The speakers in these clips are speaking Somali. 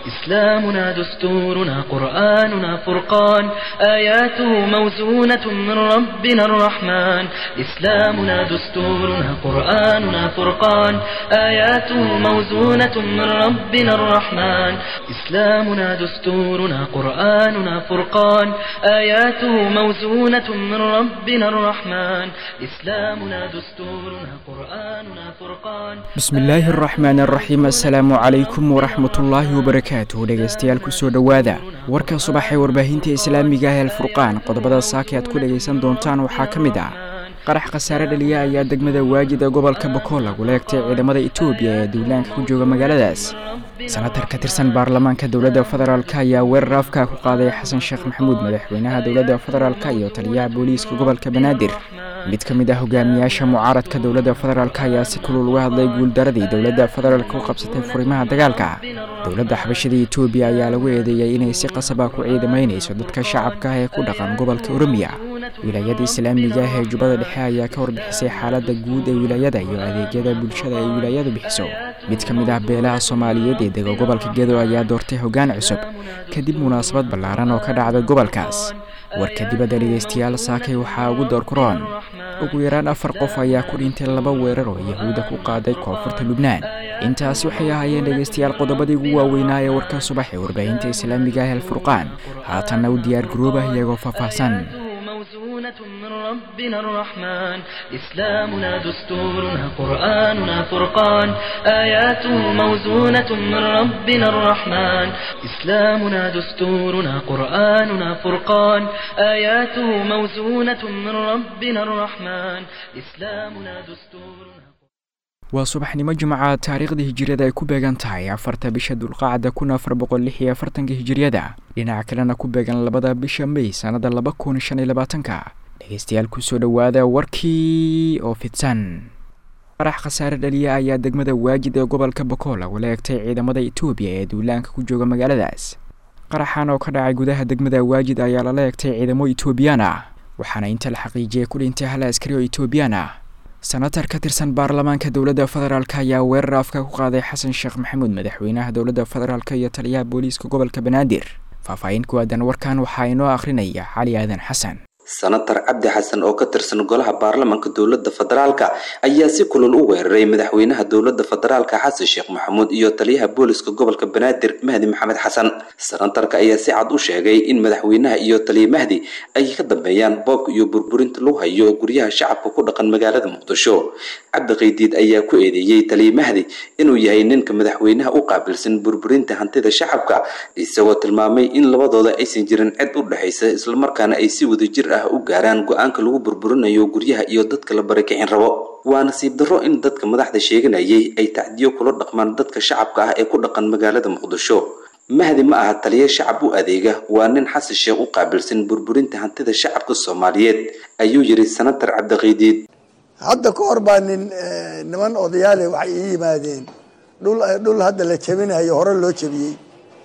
إسلامنا دستورنا قرآننا فرقان آياته موزونة من ربنا الرحمن إسلامنا دستورنا قرآننا فرقان آياته موزونة من ربنا الرحمن إسلامنا دستورنا قرآننا فرقان آياته موزونة من ربنا الرحمن إسلامنا دستورنا قرآننا فرقان bismillaahi araxmaan araxiim assalaamu calaykum waraxmatullaahi wabarakaatuh dhegaystayaal kusoo dhowaada warka subaxee warbaahinta islaamiga ah alfurqaan qodobada saaka aad ku dhegaysan doontaan waxaa ka mid ah qarax khasaare dhaliya ayaa degmada waajid ee gobolka bokool lagula egtay ciidamada etoobiya ee duulaanka ku jooga magaaladaas sanatar ka tirsan baarlamaanka dowladda federaalk ayaa weerar afka ku qaaday xasan sheekh maxamuud madaxweynaha dowladda federaalk iyo taliyaha booliiska gobolka banaadir mid ka mid ah hogaamiyaasha mucaaradka dowladda federaalk ayaa si kulul uga hadlay guuldaradii dowladda federaalk u qabsatay furimaha dagaalka dowladda xabashada etoobiya ayaa lagu eedeeyay inay si qasaba ku ciidamaynayso dadka shacabka ah ee ku dhaqan gobolka oromiya wilaayada islaamiga ah ee jubbada dhexe ayaa ka warbixisay xaaladda guud ee wilaayada iyo adeegyada bulshada ay wilaayadu bixiso mid ka mid ah beelaha soomaaliyeed ee dega gobolka gedo ayaa doortay hoggaan cusub kadib munaasabad ballaaran oo ka dhacday gobolkaas warka dibadda dhegaystayaal saakay waxaa ugu door kuroon ugu yaraan afar qof ayaa ku dhintay laba weerar oo yahuuda ku qaaday koonfurta lubnaan intaas waxay ahaayeen dhegaystayaal qodobadii ugu waaweynaa ee warka subax ee warbaahinta islaamiga ah alfurqaan haatanna u diyaar garoobah iyagoo faahfaahsan موزونة من ربنا الرحمن إسلامنا دستورنا قرآننا فرقان آياته موزونة من ربنا الرحمن إسلامنا دستورنا قرآننا فرقان آياته موزونة من ربنا الرحمن إسلامنا دستورنا waa subaxnimo jimca taariikhda hijiriyada ay ku beegan tahay afarta bisha dulqaacda kun afar boqol lix iyo afartanka hijiriyada dhinaca kalena ku beegan labada bisha may sannada laba kun shan iyo labaatanka dhegaystayaal kusoo dhowaada warkii oo fidsan qarax khasaare dhaliya ayaa degmada waajid ee gobolka bokool lagula egtay ciidamada etoobiya ee duulaanka ku jooga magaaladaas qaraxan oo ka dhacay gudaha degmada waajid ayaa lala egtay ciidamo etoobiyaan ah waxaana inta la xaqiijiyay ku dhintay hal askari oo etoobiyaan ah sanatar ka tirsan baarlamaanka dowladda federaalk ayaa weerar afka ku qaaday xasan sheekh maxamuud madaxweynaha dowladda federaalk iyo taliyaha booliiska gobolka banaadir faahfaahin ku aadan warkan waxaa inoo akhrinaya cali aadan xasan sanatar cabdi xasan oo ka tirsan golaha baarlamanka dowladda federaalka ayaa si kulul u weeraray madaxweynaha dowladda federaalka xasan sheekh maxamuud iyo taliyaha booliska gobolka banaadir mahdi maxamed xasan sanatarka ayaa si cad u sheegay in madaxweynaha iyo taliya mahdi ay ka dambeeyaan boobka iyo burburinta lagu hayo guryaha shacabka ku dhaqan magaalada muqdisho cabdi qaydiid ayaa ku eedeeyey taliya mahdi inuu yahay ninka madaxweynaha u qaabilsan burburinta hantida shacabka isagoo tilmaamay in labadooda aysan jirin cid u dhexaysa islamarkaana ay si wadajir ah u gaaraan go-aanka lagu burburinayo guryaha iyo dadka la barakicin rabo waa nasiib darro in dadka madaxda sheeganayay ay tacdiyo kula dhaqmaan dadka shacabka ah ee ku dhaqan magaalada muqdisho mahdi ma aha taliya shacab u adeega waa nin xasan sheekh u qaabilsan burburinta hantida shacabka soomaaliyeed ayuu yidhi sanatar cabdiqiidiid hadda ka hor baa nin niman odayaale waxay ii yimaadeen dhul dhul hadda la jebinayo hore loo jebiyey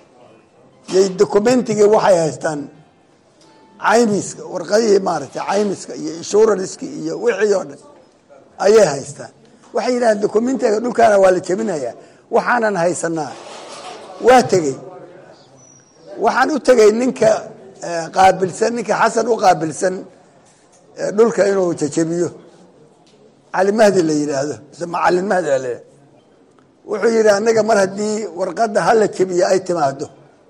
yay documentigii waxay haystaan caymiska warqadihii maaragtay caymiska iyo insuranska iyo wixii oo dhan ayay haystaan waxay yidhahdeen documentiga dhulkaana waa la jebinayaa waxaanan haysanaa waa tegey waxaan u tegey ninka qaabilsan ninka xasan u qaabilsan dhulka inuu jejebiyo cali mahdi la yidhaahdo mise macalin mahdi la yidhahdo wuxuu yidhi annaga mar haddii warqadda hala jebiyo ay timaado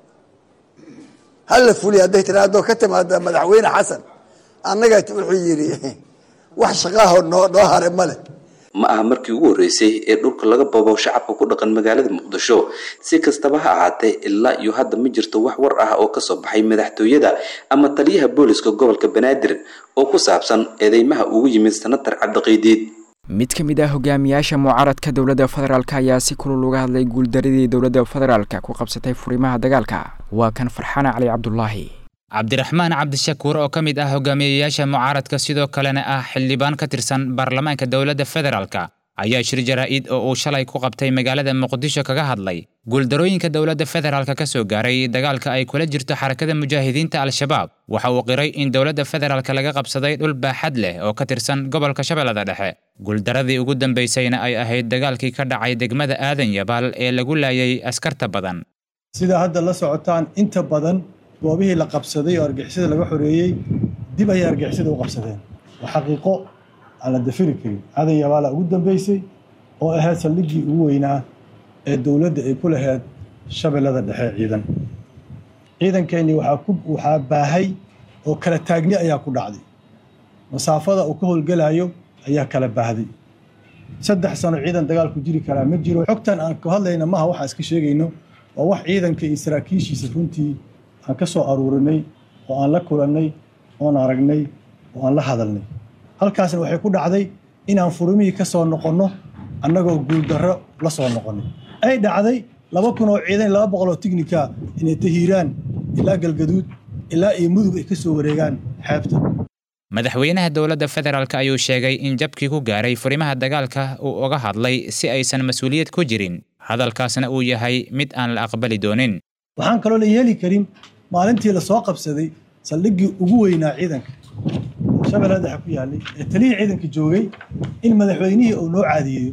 hala fuliy hadday tiraado ka timaada madaxweyne xasan annaga wuxuu yidhi wax shaqaaho noo noo hare ma leh ma aha markii ugu horreysay ee dhulka laga babo shacabka ku dhaqan magaalada muqdisho si kastaba ha ahaatee ilaa iyo hadda ma jirto wax war ah oo kasoo baxay madaxtooyada ama taliyaha booliska gobolka banaadir oo ku saabsan eedeymaha ugu yimid sanatar cabdiqiidiid mid ka mid ah hogaamiyaasha mucaaradka dowladda federaalk ayaa si kulul uga hadlay guuldaradii dowladda federaalka ku qabsatay furimaha dagaalka waa kan farxana cali cabdulaahi cabdiraxmaan cabdishakuur oo ka mid ah hogaamiyayaasha mucaaradka sidoo kalena ah xildhibaan ka tirsan baarlamaanka dowladda federaalka ayaa shir jaraa'id oo uu shalay ku qabtay magaalada muqdisho kaga hadlay guuldarooyinka dowladda federaalka ka soo gaaray dagaalka ay kula jirto xarakada mujaahidiinta al-shabaab waxa uu qiray in dowladda federaalka laga qabsaday dhul baaxad leh oo ka tirsan gobolka shabeellada dhexe guuldaradii ugu dambaysayna ay ahayd dagaalkii ka dhacay degmada aadan yabaal ee lagu laayay askarta badan sidaa hadda la socotaan inta badan goobihii la qabsaday oo argixisada laga xoreeyey dib ayay argixisada u qabsadeen waa xaqiiqo aan la dafiri karin cadan yabaala ugu dambeysay oo ahayd saldhiggii ugu weynaa ee dowladda ay ku lahayd shabeellada dhexe ciidan ciidankeenii waxaa baahay oo kala taagni ayaa ku dhacday masaafada uu ka howlgelayo ayaa kala baahday saddex sano ciidan dagaalku jiri karaa ma jiro xogtan aan ka hadlayna maha waxaan iska sheegayno waa wax ciidanka iyo saraakiishiisa runtii aan ka soo aruurinay oo aan la kulannay oon aragnay oo aan la hadalnay halkaasna waxay ku dhacday inaan furumihii ka soo noqonno annagoo guuldarro la soo noqonnay ay dhacday laba kun oo ciidan laba boqol oo tignika inay tahiiraan ilaa galgaduud ilaa iyo mudug ay ka soo wareegaan xeebta madaxweynaha dowladda federaalk ayuu sheegay in jabkii ku gaaray furimaha dagaalka uu uga hadlay si aysan mas-uuliyad ku jirin hadalkaasna uu yahay mid aan la aqbali doonin waxaan kaloo la yeeli karin maalintii la soo qabsaday saldhiggii ugu weynaa ciidanka shabeellada dhexe ku yaallay ee taliyii ciidanka joogay in madaxweynihii uu noo caadiyeeyo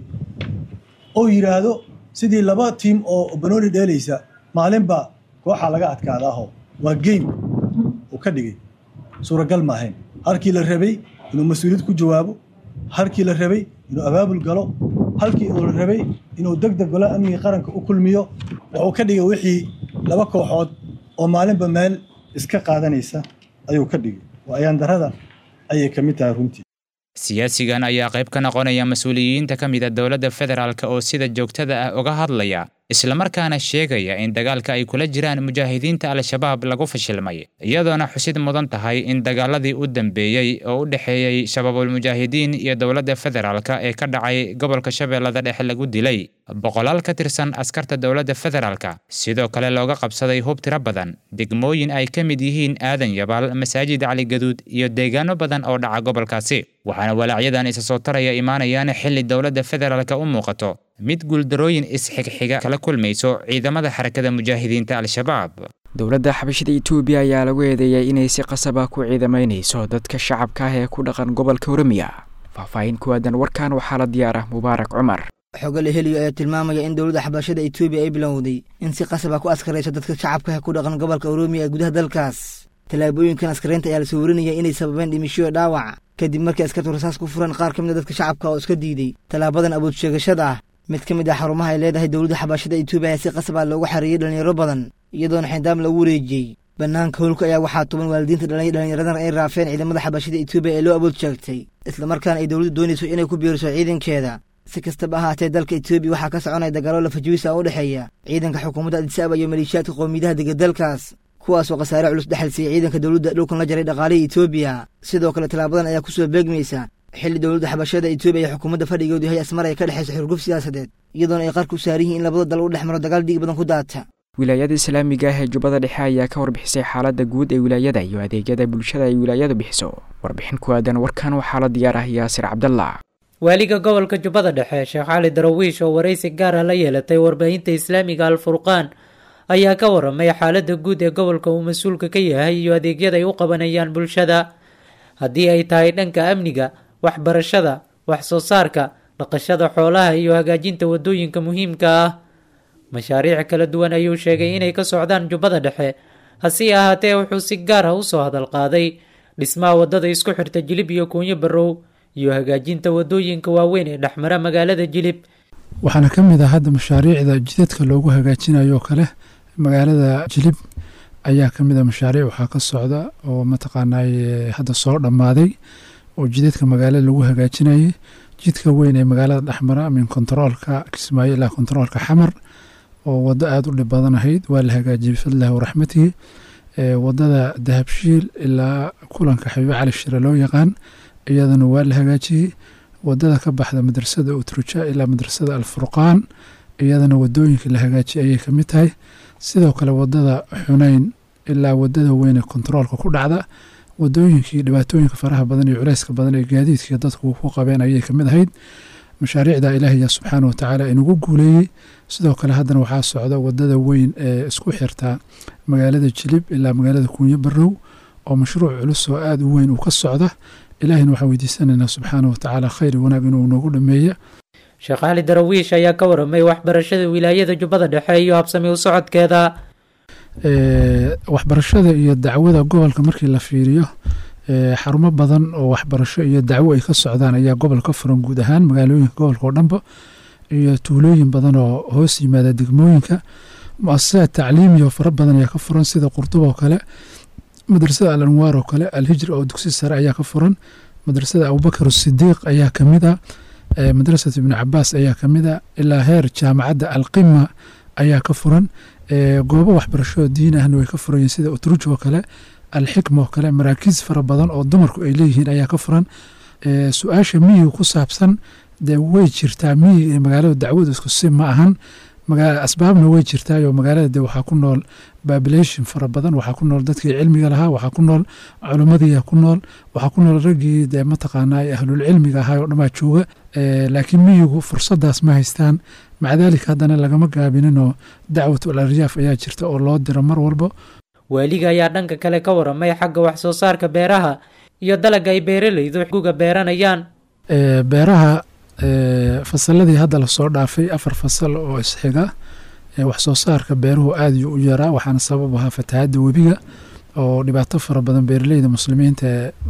oo yidhaahdo sidii laba tiim oo banooni dheelaysa maalinba kooxa laga adkaadaaho waa game uu ka dhigay suuragal maahayn halkii la rabay inuu mas-uuliyad ku jawaabo halkii la rabay inuu abaabul galo halkii uu la rabay inuu deg deg golo amniga qaranka u kulmiyo wuxuu ka dhigay wixii laba kooxood oo maalinba meel iska qaadanaysa ayuu ka dhigay waa ayaandarrada ayay ka mid tahay runtii siyaasigan ayaa qayb ka noqonaya mas-uuliyiinta ka mid a dowladda federaalk oo sida joogtada ah uga hadlaya islamarkaana sheegaya in dagaalka ay kula jiraan mujaahidiinta al-shabaab lagu fashilmay iyadoona xusid mudan tahay in dagaaladii u dambeeyey oo u dhexeeyey shabaabulmujaahidiin iyo dowladda federaalk ee ka dhacay gobolka shabeellada dhexe lagu dilay boqolaal ka tirsan askarta dowladda federaalk sidoo kale looga qabsaday hub tiro badan degmooyin ay ka mid yihiin aadan yabaal masaajid cali gaduud iyo deegaano badan oo dhaca gobolkaasi waxaana walaacyadan isa soo taraya imaanayaan xilli dowladda federaalk u muuqato mid guuldarooyin isxigxiga kala kulmayso ciidamada xarakada mujaahidiinta al-shabaab dowladda xabashida etoobiya ayaa lagu eedeeyay inay si qasaba ku ciidamaynayso dadka shacabka ah ee ku dhaqan gobolka oromia faahfaahin ku aadan warkan waxaa la diyaar ah mubaarak cumar xogale heliyo ayaa tilmaamaya in dowladda xabashada etoobiya ay bilowday in si qasaba ku askarayso dadka shacabka ah ku dhaqan gobolka oroomiya ee gudaha dalkaas tallaabooyinkan askaraynta ayaa la soo warinaya inay sababeen dhimishoyo dhaawac kadib markii askartu rasaas ku furan qaar ka mid a dadka shacabka oo iska diiday tallaabadan awood sheegashada ah mid ka mid ah xarumaha ay leedahay dowladda xabashada etoobiya ayaa si qasaba loogu xareeyey dhallinyaro badan iyadoona xindaam lagu wareejiyey bannaanka howlka ayaa waxaa tuban waalidiinta dhallinyaradan ay raafeen ciidamada xabashada etoobiya ee loo awood sheegtay islamarkaana ay dowladdu doonayso inay ku biiriso ciidankeeda si kastaba ahaatee dalka etoobiya waxaa ka soconaya dagaallo lafajiwisa u dhexeeya ciidanka xukuumadda adisaba iyo maleeshiyaadka qowmiyadaha dega dalkaas kuwaasoo khasaare culus dhexal siiyey ciidanka dowladda dhulkan la jaray dhaqaalihii etoobiya sidoo kale tallaabadan ayaa ku soo beegmaysa xilli dowladda xabashada etoobiya iyo xukuumadda fadhigoodu yahay asmar ay ka dhexayso xurguf siyaasadeed iyadoona ay qarku saaran yihiin in labada dal u dhex maro dagaal dhiig badan ku daata wilaayada islaamiga ah ee jubbada dhexe ayaa ka warbixisay xaaladda guud ee wilaayada iyo adeegyada bulshada ay wilaayadu bixiso warbixin ku aadan warkan waxaa la diyaar ah yaasir cabdallah waaliga gobolka jubbada dhexe sheekh cali darawiish oo waraysi gaar ah la yeelatay warbaahinta islaamiga alfurqaan ayaa ka waramay xaaladda guud ee gobolka uu mas-uulka ka yahay iyo adeegyada ay u qabanayaan bulshada haddii ay tahay dhanka amniga waxbarashada wax soo saarka dhaqashada xoolaha iyo hagaajinta wadooyinka muhiimka ah mashaariic kala duwan ayuu sheegay inay ka socdaan jubbada dhexe hase ahaatee wuxuu si gaar ah usoo hadal qaaday dhismaha waddada isku xirta jilib iyo kuunyo barrow iyo hagaajinta wadooyinka waaweyn ee dhexmara magaalada jilib waxaana ka mid ah hadda mashaariicda jidadka loogu hagaajinayo kale magaalada jilib ayaa ka mid a mashaariic waxaa ka socda oo mataqaanay hadda soo dhammaaday oo jidadka magaalada lagu hagaajinayay jidka weyn ee magaalada dhexmara min kontaroolka kismaayo ilaa kontaroolka xamar oo waddo aada u dhib badan ahayd waa la hagaajiyey bifadlillahi waraxmatihi waddada dahabshiil ilaa kulanka xabiibo cali shire loo yaqaan iyadana waa la hagaajiyey waddada ka baxda madrasada utruja ilaa madrasada alfurqaan iyadana wadooyinka la hagaajiyay ayay ka mid tahay sidoo kale waddada xuneyn ilaa waddada weyn ee kontaroolka ku dhacda wadooyinkii dhibaatooyinka faraha badan iyo culeyska badan ee gaadiidkii dadku ku qabeen ayay ka mid ahayd mashaariicda ilaahiya subxaana watacaala inagu guuleeyey sidoo kale haddana waxaa socda waddada weyn ee isku xirta magaalada jilib ilaa magaalada kuunyo barrow oo mashruuc culus oo aada u weyn uu ka socda ilaahina waxaan weydiisanaynaa subxaana watacaala khayr wanaag inuu noogu dhameeya sheekh cali darawiish ayaa ka waramay waxbarashada wilaayada jubbada dhexe iyo habsami u socodkeeda waxbarashada iyo dacwada gobolka markii la fiiriyo xarumo badan oo waxbarasho iyo dacwo ay ka socdaan ayaa gobol ka furan guud ahaan magaalooyinka gobolka oo dhanba iyo tuulooyin badan oo hoos yimaada degmooyinka mu-asasaad tacliimiya oo fara badan ayaa ka furan sida qurduba oo kale madrasada al anwaar oo kale alhijr oo dugsi sare ayaa ka furan madrasada abubakar sidiiq ayaa kamid a madrasat ibnu cabaas ayaa kamid a ilaa heer jaamacadda alqima ayaa ka furan goobo waxbarasho diin ahna way ka furan yihiin sida utruj oo kale alxikma oo kale maraakiis fara badan oo dumarku ay leeyihiin ayaa ka furan su-aasha miyiga ku saabsan dee way jirtaa miyiga iyo magaalada dacwadu isku si ma ahan asbaabna way jirtaayoo magaalada de waxaa ku nool babilation fara badan waxaa ku nool dadkii cilmiga lahaa waxaa ku nool culimmadiiya ku nool waxaa ku nool raggii dee mataqaanaa ahlulcilmiga ahaa oo dhamaa jooga laakiin miyigu fursadaas ma haystaan maca daalika haddana lagama gaabininoo dacwat al aryaaf ayaa jirta oo loo diro mar walba waaliga ayaa dhanka kale ka waramay xagga wax soo saarka beeraha iyo dalagga ay beeralaydu guga beeranayaan beeraha fasaladii hadda lasoo dhaafay afar fasal oo isxiga wax soo saarka beeruhu aada yuu u yaraa waxaana sabab ahaa fatahaadda webiga oo dhibaato fara badan beeraleyda muslimiinta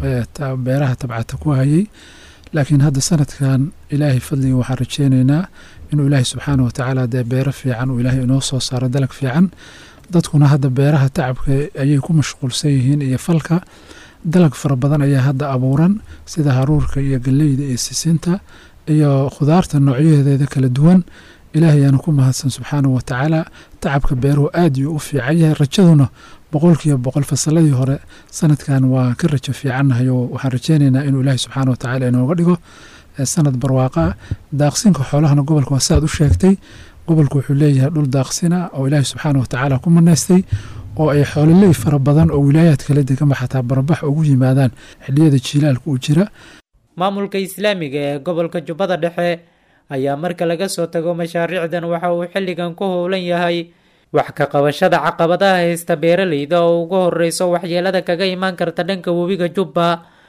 ee beeraha tabcata ku hayay laakiin hadda sanadkan ilaahay fadliga waxaan rajeyneynaa inuu ilaahay subxaana watacaala dee beero fiican uu ilaahay inoo soo saaro dalag fiican dadkuna hadda beeraha tacabka ayay ku mashquulsan yihiin iyo falka dalag fara badan ayaa hadda abuuran sida haruurka iyo galleyda iyo sisinta iyo khudaarta noocyaheedeeda kala duwan ilaahay ayaanu ku mahadsan subxaanahu watacaala tacabka beeruhu aad yuu u fiican yahay rajaduna boqolkiiba boqol fasaladii hore sanadkan waa ka rajo fiicannahay oo waxaan rajeyneynaa inuu ilaahay subxaana watacaala inooga dhigo sanad barwaaqa daaqsinka xoolahana gobolka waa saaad u sheegtay gobolku wuxuu leeyahay dhul daaqsina oo ilaahay subxaana watacaala ku manaystay oo ay xoololey fara badan oo wilaayaad kala deganba xataa barabax ugu yimaadaan xilliyada jiilaalka uu jira maamulka islaamiga ee gobolka jubbada dhexe ayaa marka laga soo tago mashaariicdan waxa uu xilligan ku howlan yahay wax ka qabashada caqabadaha haysta beeralayda oo ugu horeyso waxyeelada kaga imaan karta dhanka webiga jubba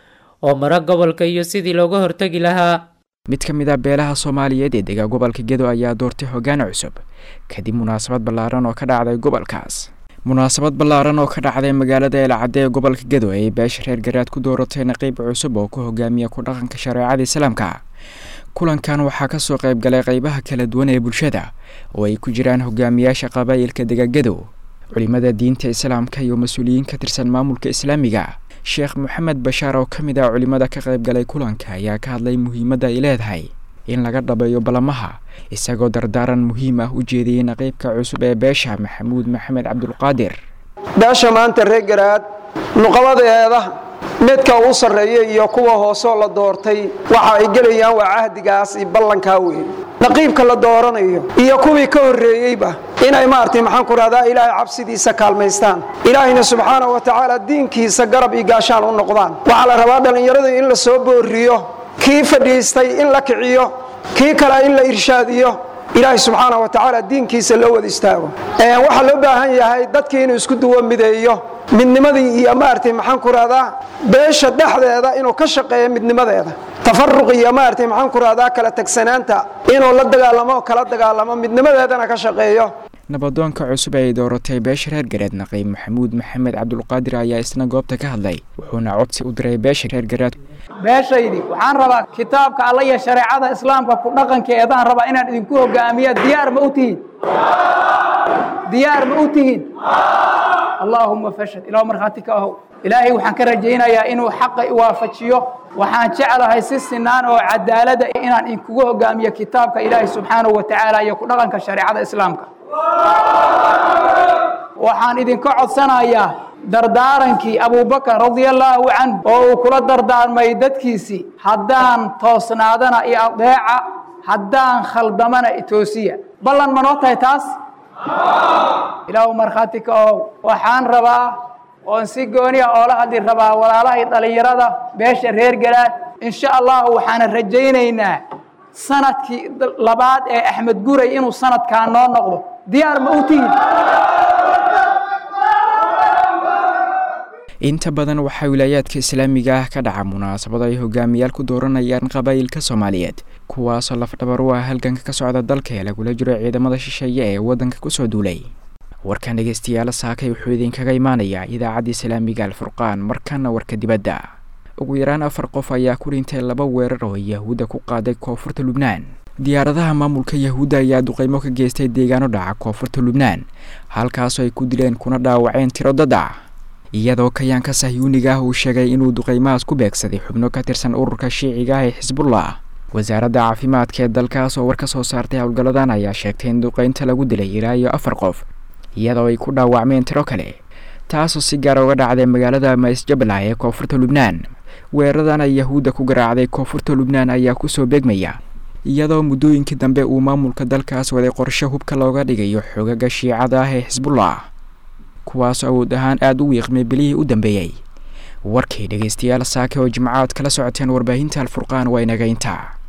oo mara gobolka iyo sidii looga hortegi lahaa mid ka mid a beelaha soomaaliyeed ee dega gobolka gedo ayaa doortay hoggaan cusub kadib munaasabad ballaaran oo ka dhacday gobolkaas munaasabad ballaaran oo ka dhacday magaalada eelcadde ee gobolka gedo ay beesha reer garaad ku dooratay naqiib cusub oo ku hogaamiya ku dhaqanka shareecada islaamka kulankan waxaa kasoo qayb galay qeybaha kala duwan ee bulshada oo ay ku jiraan hogaamiyaasha qabaa'ilka degagedo culimada diinta islaamka iyo mas-uuliyiin ka tirsan maamulka islaamiga sheekh maxamed bashaar oo ka mid ah culimada ka qayb galay kulanka ayaa ka hadlay muhiimadda ay leedahay in laga dhabeeyo balamaha isagoo dardaaran muhiim ah u jeediyey naqiibka cusub ee beesha maxamuud maxamed cabdulqaadir beesha maanta reer garaad nuqabadeeda midka uu sarreeya iyo kuwa hoosoo la doortay waxa ay gelayaan waa cahdigaas iyo ballankaa weeye naqiibka la dooranayo iyo kuwii ka horreeyeyba inay maartay maxaan ku rahdaa ilaahay cabsidiisa kaalmaystaan ilaahayna subxaana wa tacaala diinkiisa garab iyo gaashaan u noqdaan waxaa la rabaa dhallinyarada in la soo booriyo kii fadhiistay in la kiciyo kii kale in la irshaadiyo ilaahay subxaana wa tacaala diinkiisa loo wada istaago waxaa loo baahan yahay dadkii inuu isku duwo mideeyo midnimadii iyo maaragtay maxaan ku rahdaa beesha dhexdeeda inuu ka shaqeeyo midnimadeeda tafaruq iyo maaragtay maxaan ku rahdaa kala tagsanaanta inuu la dagaalamo kala dagaalamo midnimadeedana ka shaqeeyo nabadoonka cusub ee ay dooratay beesha reer gareed naqiib maxamuud maxamed cabdulqaadir ayaa isna goobta ka hadlay wuxuuna codsi u diray beesha reer gareed beeshaydi waxaan rabaa kitaabka alla iyo shareecada islaamka ku dhaqankeedaan rabaa inaan idinku hogaamiya diyaar ma u tihiin diyaar ma u tihiin allaahuma fashad ilaah markhaati ka ahow ilaahay waxaan ka rajaynayaa inuu xaqa iwaafajiyo waxaan jeclahay si sinaan oo cadaalada inaan idinkugu hogaamiyo kitaabka ilaahay subxaanahu wa tacaala iyo ku dhaqanka shareecada islaamka waxaan idinka codsanayaa dardaarankii abubakar radiallaahu canhu oo uu kula dardaarmay dadkiisii haddaan toosnaadana iyo adeeca haddaan khaldamana itoosiya ballan ma noo tahay taas ilaahu markhaati ka ohow waxaan rabaa oon si gooniya oola hadli rabaa walaalahay dhallinyarada beesha reer galaad insha allahu waxaana rajaynaynaa sanadkii labaad ee axmed guray inuu sanadkaa noo noqdo diyaar ma u tihin inta badan waxaa wilaayaadka islaamiga ah ka dhaca munaasabad ay hogaamiyaal ku dooranayaan qabaa'ilka soomaaliyeed kuwaasoo lafdhabar u ah halganka ka socda dalka ee lagula jiro ciidamada shisheeye ee waddanka kusoo duulay warkan dhegeystayaal saakay wuxuu idinkaga imaanayaa idaacadda islaamiga alfurqaan markana warka dibadda ugu yaraan afar qof ayaa ku dhintay laba weerar oo yahuudda ku qaaday koonfurta lubnaan diyaaradaha maamulka yahuudda ayaa duqeymo ka geystay deegaano dhaca koonfurta lubnaan halkaasoo ay ku dileen kuna dhaawaceen tiro dad ah iyadoo kayaanka sahyuuniga ah uu sheegay inuu duqeymahaas ku beegsaday xubno ka tirsan ururka shiiciga ah ee xisbullah wasaaradda caafimaadka ee dalkaas oo war ka soo saartay howlgalladan ayaa sheegtay in duqeynta lagu dilay ilaa iyo afar qof iyadoo ay ku dhaawacmeen tiro kale taasoo si gaar uga dhacday magaalada maisjablah ee koonfurta lubnaan weeraradan ay yahuudda ku garaacday koonfurta lubnaan ayaa kusoo beegmaya iyadoo muddooyinkii dambe uu maamulka dalkaas waday qorshe hubka looga dhigayo xoogaga shiicada ah ee xisbullah kuwaasoo awood ahaan aada u wiiqmay bilihii u dambeeyey warkay dhegeystayaal saake oo jimcaad kala socoteen warbaahinta alfurqaan waa inaga intaa